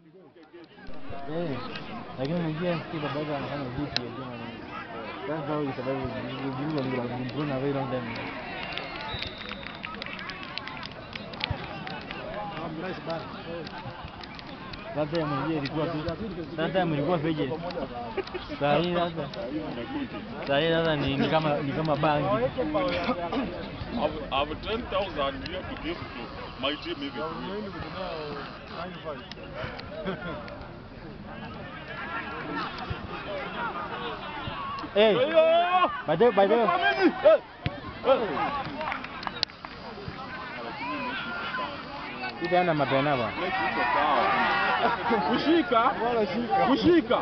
Eh, lakini unajua si baba yake anafanya vipi ya jana. That's how you survive. You you will have been thrown away long time. That time unajua ilikuwa tu. That time ilikuwa feje. Saa hii sasa. Saa hii sasa ni ni kama ni kama bangi. I've, I've 10,000 here to give to my team even. Eh, by the by the way, itaenda mapena bwana. Kushika, kushika.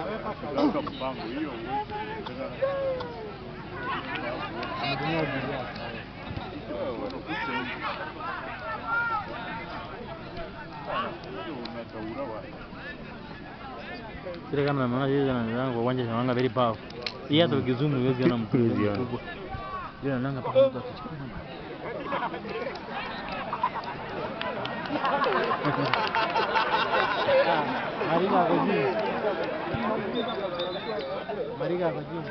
Ametumia ujuzi wake. Kile kama naona hiyo na kwa uwanja shawanga very powerful. Hii hata ukizoom huwezi ona mtu mkubwa. Ile nanga paka mtu akichukua. Ah, Mariga ako juu. Mariga ako juu.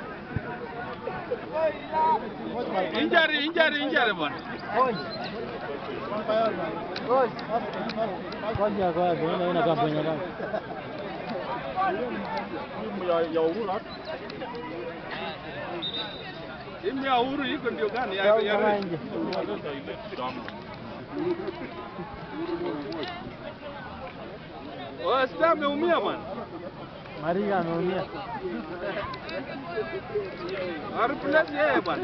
Injury, injury, injury bwana. Kwanza ako wapi? Unaona una kampuni gani? Timu ya ya Uhuru hapa. Timu ya Uhuru iko ndio gani? Ya ya Kama nje. Oh, Star ameumia bwana. Mariga ameumia. Replace yeye bwana.